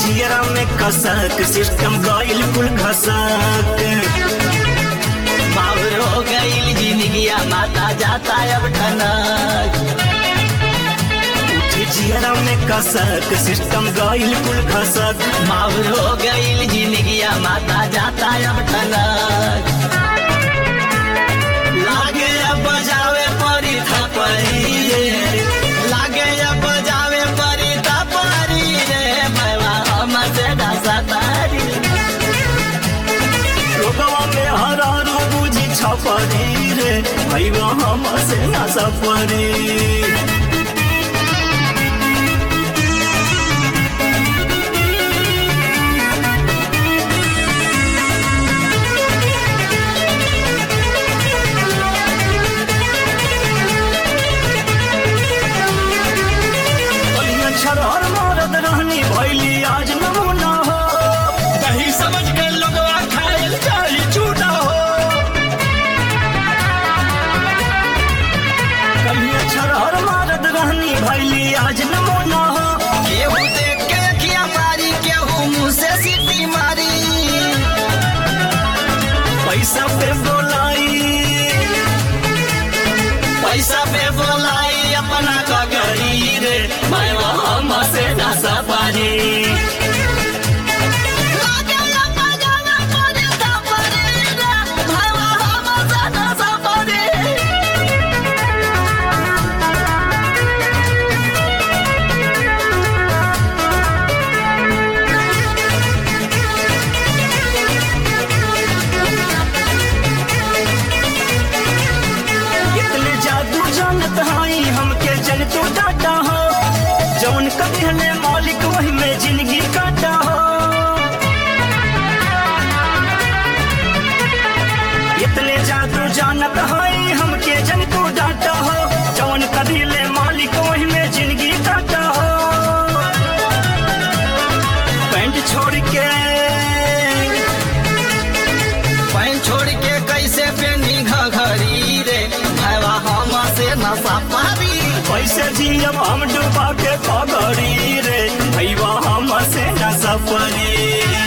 जियरा में कसक सिस्टम गइल कुल घसक बाबर हो गईल जिंदगिया माता जाता अब ठनक उठे जियरा में कसक सिस्टम गइल कुल घसक बाबर हो गईल जिंदगिया माता जाता अब ठनक लागे अब बजावे परी थपरी रे लागे अब बजावे परी थपरी रे मैवा हम से डसा तारी लोगवा में हरारू बुझी छपरी रे भैया हम से न सपरी बलिया छरहर मारत रहनी भैली आज नमूना हो कहीं समझ के लोगवा खाए चाही चूटा हो कलिया छरहर मारत रहनी भैली आज नमूना हो केहू देख के अखिया मारी केहू मुंह से सीटी मारी पैसा पे बोलाई पैसा पे बोलाई अपना कगरी रे मैं हम से ना सपारी इतने जादू जानत हाई हमके जन तू डाटा हो जौन कभी हले मालिक वही में जिंदगी काटा हो इतने जादू जानत हाई हमके जन तू डाटा हो जौन कभी ले मालिक वही में जिंदगी काटा हो पैंट छोड़ के पैन छोड़ के कैसे पेनी घघरी रे भैया हम से ना सपारी पैसे जियब हम डूबा के पगड़ी रे भैया हम से न सपरी